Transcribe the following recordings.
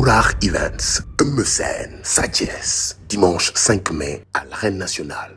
Albourakh Events Eumeu Sène Sa Thiès dimanche 5 mai à l'arène nationale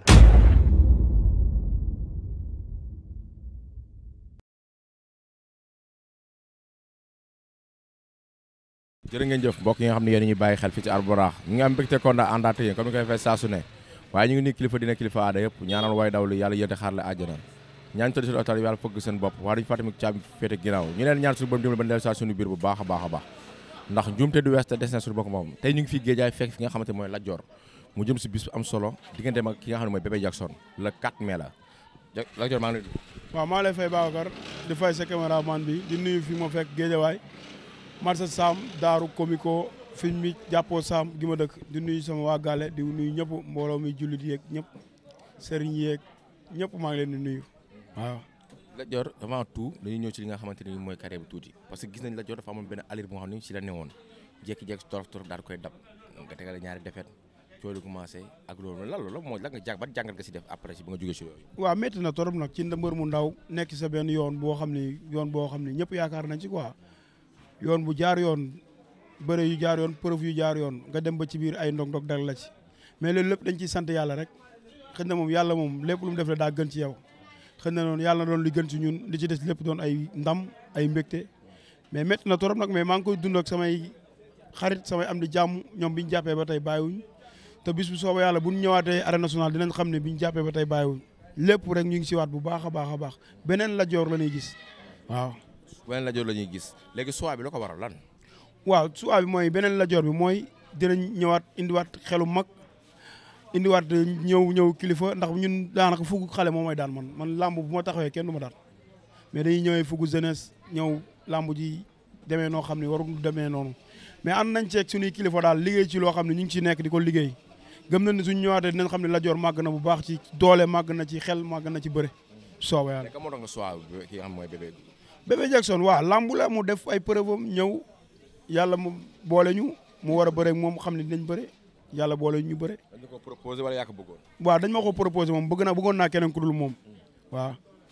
jërë ngeen jëf mbokk yi nga xam ne yéen ñuy bàyyi xel fii ci Albourakh ñu ngi am mbégte kon daa àndaat yéen comme ni koy fay saa su ne waaye ñu ngi nii kilifa dina kilifa aada yëpp ñaanal way daw li yàlla yéete xaar la àjjana ñaan tëdd seen otal yàlla fëgg seen bopp waa duñu fàttami caabi féete ginnaaw ñu leen ñaan suñu borom dimbali ba dellu saa suñu biir bu baax a baax a baax ndax njuumte du wees te des na suñu bokk moom tey ñu ngi fii géejaay fekk fi nga xamante mooy Lat Dior mu jëm si bis bu am solo diggante mag ki nga xam ne mooy Bébé Jackson le 4 mai la Lat Dior maa ngi lay waaw maa lay fay Babacar di fay sa caméraman bi di nuyu fi ma fekk géejawaay marsa Sam daaru komiko fiñ mi jàppoo Sam gi ma dëkk di nuyu sama waa Gale di nuyu ñëpp mbooloo mi jullit yeeg ñëpp sëriñ yeeg ñëpp maa ngi leen di nuyu waaw Lat Dior avant tout dañuy ñëw ci li nga xamante ni mooy carrière bi tuuti parce que gis nañ Lat Dior dafa amoon benn allure boo xam ne ci la newoon jékki-jékki torof torof daal koy dab nga tegale ñaari defet coolu commencé ak loolu lan loolu mooy lan nga jàng ban jàngat nga si def après si bi nga jógee si yooyu waaw métti na torop nag ci mbër mu ndaw nekk sa benn yoon boo xam ni yoon boo xam ni ñëpp yaakaar nañ ci quoi yoon bu jaar yoon bëre yu jaar yoon preuve yu jaar yoon nga dem ba ci biir ay ndog-ndog dal la ci mais loolu lépp dañ ciy sant yàlla rek xëy na moom yàlla moom lépp lu mu def la daa gën ci yow xëy na noonu yàlla na doon li gën ci ñun li ci des lépp doon ay ndam ay mbégte mais métti na torop nag mais maa ngi koy dund ak samay xarit samay am di jàmm ñoom bi ñu jàppee ba tey bàyyiwuñ te bis bu soobee yàlla bu ñu ñëwaatee arène nationale dinañ xam ne bi ñu jàppee ba tey bàyyiwuñ lépp rek ñu ngi si waat bu baax a baax a baax beneen Lat Dior la ñuy gis waaw. beneen Lat Dior la ñuy gis léegi choix bi la ko waral lan waaw choix bi mooy beneen Lat Dior bi mooy dinañ ñëwaat indiwaat xelu mag indiwaat ñëw ñëw kilifa ndax ñun daanaka fukk xale moom mooy daan man man làmb bu ma taxawee kenn du ma daan mais dañuy ñëwee fukk jeunesse ñëw làmb ji demee noo xam ne warul demee noonu mais ànd nañ ceeg suñuy kilifa daal liggéey ci loo xam ne ñu ngi ci nekk di ko liggéey gëm nañ ne suñu ñëwaatee dinañ xam ne Lat Dior màgg na bu baax ci doole màgg na ci xel màgg na ci bëre sooba yàlla. mais moo tax nga choix ki nga xam mooy bébé Bébé Jackson waaw lambu la mu def ay preuve am ñëw yàlla mu boole ñu mu war a bëre moom xam ne dinañ bëre yàlla boole ñu bëre. dañ ko proposé wala yaa ko bëggoon. waaw dañ ma ko proposé moom bëgg naa bëggoon naa keneen ku dul moom waaw.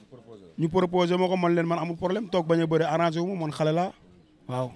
ñu proposé ma ko man leen man amul problème toog bañ a bëre arrangé wu ma man xale laa waaw.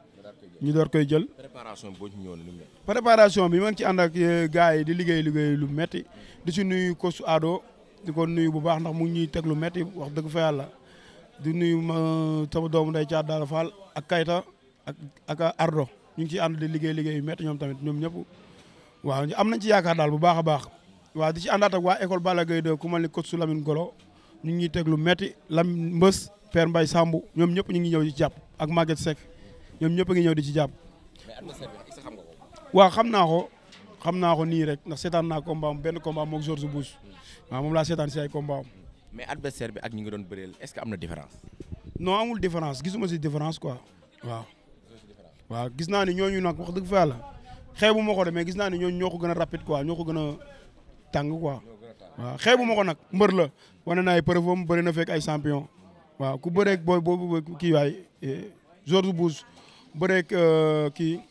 ñu door koy jël. préparation boo ci ñëwoon lu mu préparation bi ma ngi ci ànd ak gars yi di liggéey liggéey lu metti di ci nuyu ko su aado di ko nuyu bu baax ndax mu ngi ñuy teg lu metti wax dëgg fa yàlla di nuyu ma sama doomu nday caat daara Fall ak Kayta ak ak Ardo ñu ngi ciy ànd di liggéey liggéey yu metti ñoom tamit ñoom ñëpp waaw am nañ ci yaakaar daal bu baax a baax waaw di ci àndaat ak waa école Balla Gaye 2 ku mel ni coach su Lamine Golo ñu ngi ñuy teg lu metti lam mbës Père Mbaye Sambu ñoom ñëpp ñu ngi ñëw di jàpp ak Maguette Seck ñoom ñëpp a ngi ñëw di ci jàpp mais adversaire bi xam nga ko. waaw xam naa ko xam naa ko nii rek ndax seetaan naa combat am benn combat moog George Bush waaw moom laa seetaan si ay combat am mais adversaire bi ak ñi nga doon bëreel est-ce que am na différence. non amul différence gisuma si différence quoi waaw. waaw gis naa ni ñooñu nag wax dëgg fa yàlla xeebu ma ko de mais gis naa ni ñooñu ñoo ko gën a rapide quoi ñoo ko gën a tàng quoi waaw xeebu ma ko nag mbër la wane na ay preuve am bëri na fekk ay champion waaw ku bëreeg booy boobu kii waay George Bush bëreeg kii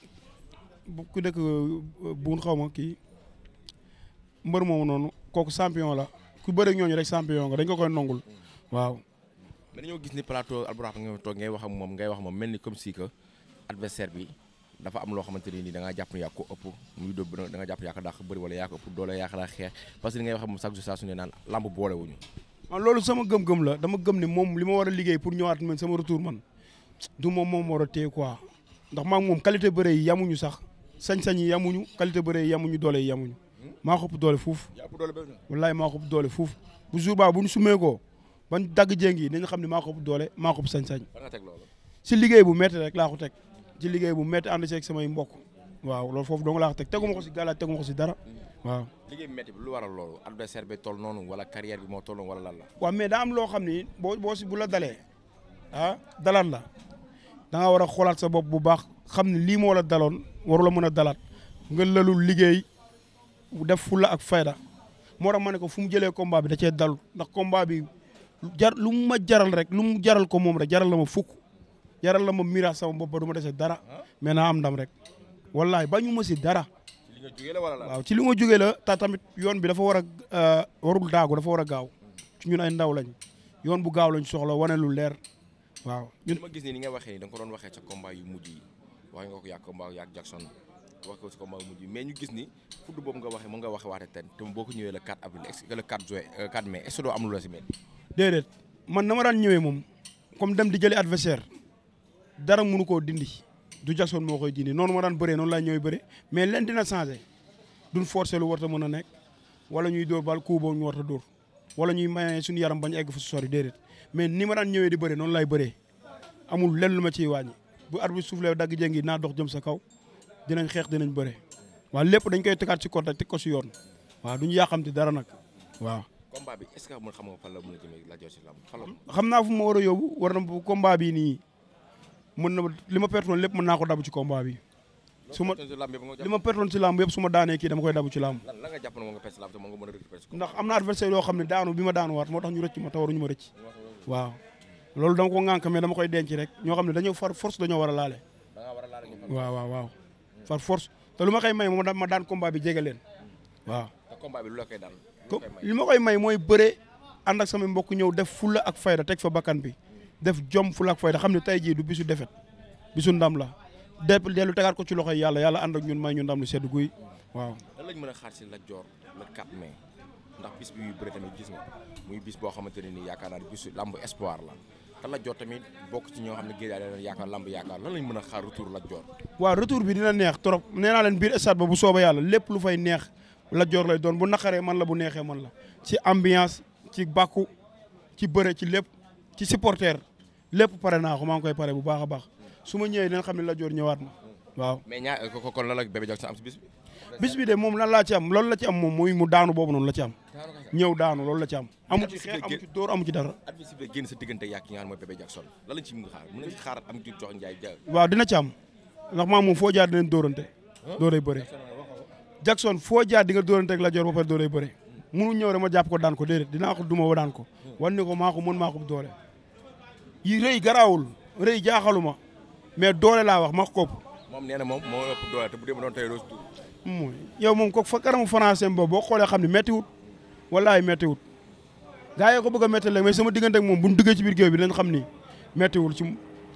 ku dëkk buun xaw ma kii mbër moomu noonu kooku champion la ku bëreeg ñooñu rek champion nga dañ ko koy nongul waaw. mais dañoo gis ni plateau Albourakh nga toog ngay wax ak moom ngay wax ak moom mel ni comme si que adversaire bi dafa am loo xamante ni da ngaa jàpp ne yaa ko ëpp muy dóob da nga jàpp yaa ko dàq bëri wala yaa ko ëpp doole yaa ko dàq xeex parce que li ngay wax ak moom chaque jour saa su ne naan lamb boole wuñu man loolu sama gëm-gëm la dama gëm ne moom li ma war a liggéey pour ñëwaat man sama retour man du moom moom war a téye quoi ndax maa moom qualité bëre yi yamuñu sax sañ-sañ yi yamuñu qualité bëre yi yamuñu doole yi yamuñu maa ko ëpp doole fuuf yaa ëpp doole ba wallaay maa ko ëpp doole fuuf bu jour ba bu ñu sumee ko ban dagg jéng yi dañu xam ne maa ko ëpp doole maa ko ëpp sañ-sañ fan nga teg loolu si liggéey bu métti rek laa ko teg ci liggéey bu métti ànd ceeg samay mbokk waaw loolu foofu dong laa ko teg teguma ko si gàllaaj teguma ko si dara waaw liggéey bi métti bi lu waral loolu adversaire bi toll noonu wala carrière bi moo toll noonu wala lan la waaw mais daa am loo xam ni boo boo si bu la dalee ah dalaat la da nga war a xoolaat sa bopp bu baax xam ne lii moo la daloon waru la mën a dalaat nga lalul liggéey def fulla ak fayda moo tax ma ne ko fu mu jëlee combat bi da cee dalu ndax combat bi jar lu mu ma jaral rek lu mu jaral ko moom rek jaral la ma fukk jaral la ma miraas sama bopp ba du ma dese dara mais naa am ndam rek wallahi ba ñu ma si dara li nga jógee la wala la waaw ci li ma jógee la ta tamit yoon bi dafa war a warul daagu dafa war a gaaw ci ñun ay ndaw lañ yoon bu gaaw lañ soxla wane lu leer waaw li ñun ma gis nii ni nga waxee ni da nga ko doon waxee ca combat yu mujj yi wax nga ko yàgg combat yàgg Jackson wax ko si combat mujj mais ñu gis ni fudd boobu nga waxee mën nga waxee waate ten te boo ko ñëwee le 4 avril est-ce que le 4 juin 4 mai est-ce que doo am lu la si mel. déedéet man na ma daan ñëwee moom comme dem di jëli adversaire dara mënu koo dindi du Jackson moo koy dindi noonu ma daan bëree noonu laa ñëwee bëree mais leen dina changé duñ forcé lu war a mën a nekk wala ñuy dóor bal coup boobu ñu war a dóor wala ñuy maye suñu yaram bañ egg fu sori déedéet mais ni ma daan ñëwee di bëree noonu laay bëree amul lenn lu ma ciy wàññi bu arbitre soufflé dagg jëngi naa dox jëm sa kaw dinañ xeex dinañ bëree waaw lépp dañ koy tegaat ci côté teg ko si yoon waaw duñu yàqamti dara nag waaw. combat bi est-ce que mën xam nga fan la mën a jëmee la jox si lamb fan la. xam naa fu ma war a yóbbu war na combat bi nii mën na li ma pertoon lépp mën naa ko dabu ci combat bi su ma li ma pertoon ci lamb yëpp su ma daanee kii dama koy dabu ci lamb lan la nga jàpp ne moo nga pes lamb te moo nga mën a récupérer si ndax am na adversaire yoo xam ne daanu bi ma daanu waat moo tax ñu rëcc ma te waruñu ma rëcc waaw loolu dama ko ŋànk mais dama koy denc rek ñoo xam ne dañoo far force dañoo war a laale da ngaa war a laal ñu waaw waaw waaw far force te lu ma koy may moom ma daan combat bi jege leen waaw te combat bi lu la koy daan ko li ma koy may mooy bëre ànd ak samay mbokk ñëw def fulla ak fayda teg fa bakkan bi def jom fulla ak fayda xam ne tey jii du bisu defet bisu ndam la de dellu tegaat ko ci loxoy yàlla yàlla ànd ak ñun may ñu ndam lu sedd guy waaw lan lañ mën a xaar si Lat Dior le 4 mai ndax bis bi muy bëre tamit gis nga muy bis boo xamante ne nii yaakaar naa ne bisu lamb espoir la te Lat Dior tamit bokk ci ñoo xam ne géej yaa leen yaakaar lamb yaakaar lan lañ mën a xaar retour Lat Dior waaw retour bi dina neex trop nee naa leen biir stade ba bu soobee yàlla lépp lu fay neex Lat Dior lay doon bu naqaree man la bu neexee man la ci ambiance ci bàkku ci bëre ci lépp ci supporter lépp pare naa ko maa ngi koy pare bu baax a baax su ma ñëwee dinañ xam ne Lat Dior ñëwaat na waaw mais ñaar ko kon lan la Bébé Jackson am si bis bi bis bi de moom lan laa ci am loolu la ci am moom mooy mu daanu boobu noonu la ci am ñëw daanu loolu la ci am amu ci xeex amu ci dóor amu ci dara adversaire bi génn sa diggante yàq ki nga xam ne mooy Bébé Jackson lan lañ ci mën a xaar mën nañ ci xaarat am ci jox njaay ja waaw dina ci am ndax maa moom foo jaar dinañ dóorante dóoray bëre Jackson foo jaar di nga dóorante ak Lat Dior ba pare dóoray bëre munu ñëw rek ma jàpp ko daan ko déedéet dinaa ko duma ba daan ko wan ni ko maa ko mën maa ko doole yi rëy garaawul rëy jaaxaluma mais doole laa wax ma ko kopp moom nee na moom moo ëpp doole te bu dee ma doon tey roos tuur mooy yow moom ko fa kanamu français boobu boo xoolee xam ne méttiwut walaay méttiwut gaa yi ko bëgg a métti léegi mais sama diggante ak moom bu ñu duggee ci biir géew bi dinañ xam ni méttiwul ci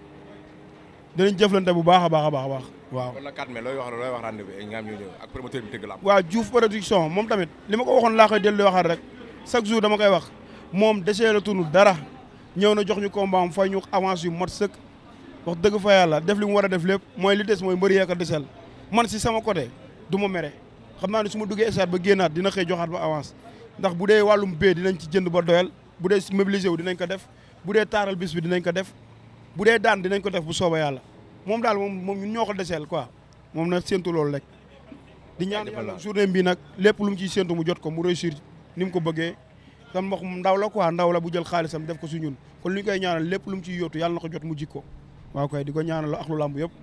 dinañ jëflante bu baax a baax a baax a baax waaw. kon la 4 mai looy wax looy wax rendez-vous bi nga xam ñu ñëw ak promoteur bi tëgg la am waaw Diouf production moom tamit li ma ko waxoon laa koy dellu waxaat rek chaque jour dama koy wax moom desee la tunu dara ñëw na jox ñu combat am fay ñu avance yu mot sëkk wax dëgg fa yàlla def li mu war a def lépp mooy li des mooy mbëri yeeka desel man si sama côté du ma mere xam naa ne su ma duggee stade ba génnaat dina xëy joxaat ba avance ndax bu dee wàllum bee dinañ ci jënd ba doyal bu dee mobilisé wu dinañ ko def bu dee taaral bis bi dinañ ko def bu dee daan dinañ ko def bu sooba yàlla moom daal moom moom ñun ñoo ko deseel quoi moom na séntu loolu rek di ñaan yàlla journée bi nag lépp lu mu ciy séntu mu jot ko mu réussir ni mu ko bëggee tam wax ndaw la quoi ndaw la bu jël xaalisam def ko su ñun kon li ñu koy ñaanal lépp lu mu ciy yóotu yàlla na ko jot mu jikko waaw koy di ko ñaanal ak lu lamb yëpp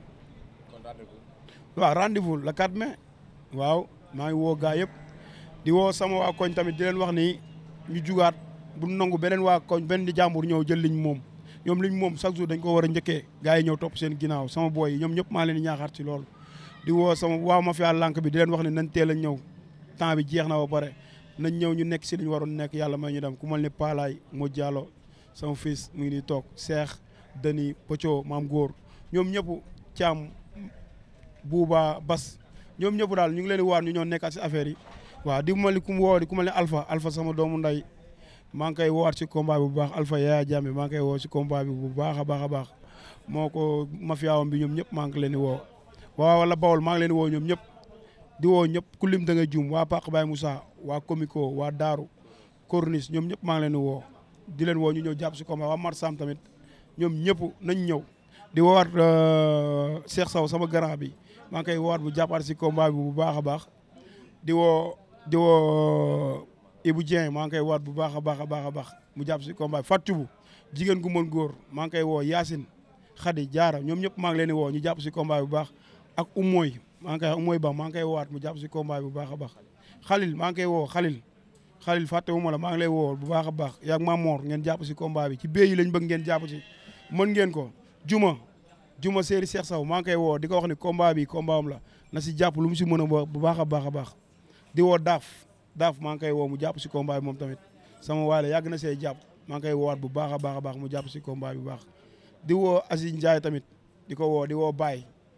waaw rendez-vous le 4 mai waaw maa ngi woo gaa yëpp di woo sama waa koñ tamit di leen wax ni ñu jugaat bu nangu beneen waa koñ benn di jàmbur ñëw jël liñ moom ñoom liñ moom chaque jour dañ ko war a njëkkee gaa yi ñëw topp seen ginnaaw sama boy yi ñoom ñëpp maa leen di ñaaxaat ci loolu di woo sama waa mafia lànk bi di leen wax ne nañ teel a ñëw temps bi jeex na ba pare nañ ñëw ñu nekk si li ñu waroon nekk yàlla may ñu dem ku mal ni Paalaay moo Diallo sama fils mu ngi nii toog Cheikh Dani Pocho maam góor ñoom ñëpp Thiam Bouba Bas ñoom ñëpp daal ñu ngi leen di waar ñu ñoo nekkaat si affaire yi waaw di ma li ku mu woo di ku ma ne Alpha Alpha sama doomu nday maa ngi koy woowaat si combat bi bu baax Alpha Yaya Jammeh maa ngi koy woo si combat bi bu baax a baax a baax moo ko mafiaawam bi ñoom ñëpp maa ngi leen di woo waaw wala Bawol maa ngi leen di woo ñoom ñëpp di woo ñëpp ku lim da nga jum waa Paq Baye Moussa waa Comico waa Daaru Corniche ñoom ñëpp maa ngi leen di woo di leen woo ñu ñëw jàpp si combat waa Marsam tamit ñoom ñëpp nañ ñëw di woowaat Cheikh Sow sama grand bi maa ngi koy woowaat bu jàppaat si combat bi bu baax a baax di woo di woo Ibou Dieng maa ngi koy woowaat bu baax a baax a baax a baax mu jàpp si combat bi Fatou jigéen gu mën góor maa ngi koy woo Yacine Khady Diarra ñoom ñëpp maa ngi leen di woo ñu jàpp si combat bi bu baax ak Umoy maa ngi koy Umoy Ba maa ngi koy woowaat mu jàpp si combat bi bu baax a baax Khalil maa ngi koy woo Khalil Khalil fàttewuma la maa ngi lay woo bu baax a baax yaag Mamor ngeen jàpp si combat bi ci béy yi lañ bëgg ngeen jàpp si mën ngeen ko juma juma séeri Cheikh Sow maa ngi koy woo di ko wax ni combat bi combat am la na si jàpp lu mu si mën a bu baax a baax a baax di woo daaf daaf maa ngi koy woo mu jàpp si combat bi moom tamit sama waale yàgg na see jàpp maa ngi koy woowaat bu baax a baax a baax mu jàpp si combat bi bu baax di woo Aziz Ndiaye tamit di ko woo di woo Baye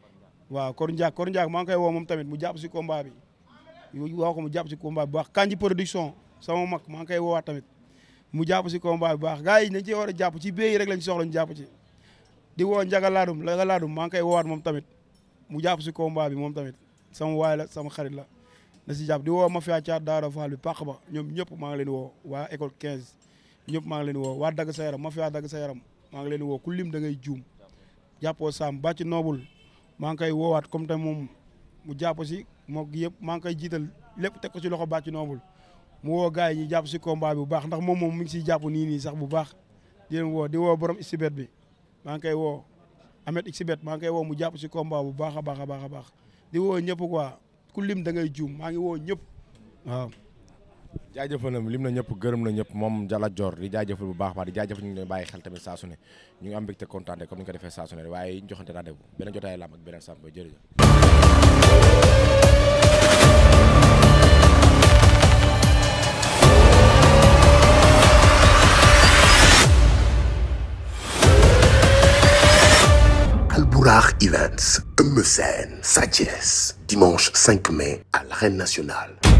waaw Kor Ndiak Kor Ndiak maa ngi koy woo moom tamit mu jàpp si combat bi woo ko mu jàpp si combat bi bu baax Kanji production sama mag maa ngi koy woowaat tamit mu jàpp si combat bi bu baax gars yi nañ ci war a jàpp ci béy rek lañ soxla ñu jàpp ci di woo Njaga Laadum Njaga Laadum maa ngi koy woowaat moom tamit mu jàpp si combat bi moom tamit sama waay la sama xarit la na si jàpp di woo Mafia Thiat Daara Fall bi pàq ba ñoom ñëpp maa ngi leen woo waa école 15 ñëpp maa ngi leen woo waa dagg sa yaram Mafia dagg sa yaram maa ngi leen woo ku lim da ngay juum jàppoo Sam bàcc noobul maa ngi koy woowaat comme te moom mu jàpp si moo yëpp maa ngi koy jiital lépp teg ko si loxo bàcc noobul mu woo gars yi ñu jàpp si combat bi bu baax ndax moom moom mu ngi siy jàpp nii nii sax bu baax di leen woo di woo borom Xibet bi maa ngi koy woo Ahmed Xibet maa ngi koy woo mu jàpp si combat bu baax a baax a baax a baax di woo ñëpp quoi ku lim da ngay juum maa ngi woo ñëpp waaw. jaajëfal na lim na ñëpp gërëm na ñëpp moom Jalla Dior di jaajëfal bu baax baax di jaajëfal ñu ngi bàyyi xel tamit saa su ne ñu ngi am mbégte kontaan comme ni ñu ko defee saa su ne waaye ñu joxante rendez-vous beneen jotaay lam ak beneen sàmm jërëjëf Albourakh Events, Eumeu Sène, Sa Thiès, dimanche 5 mai à l'Arène Nationale.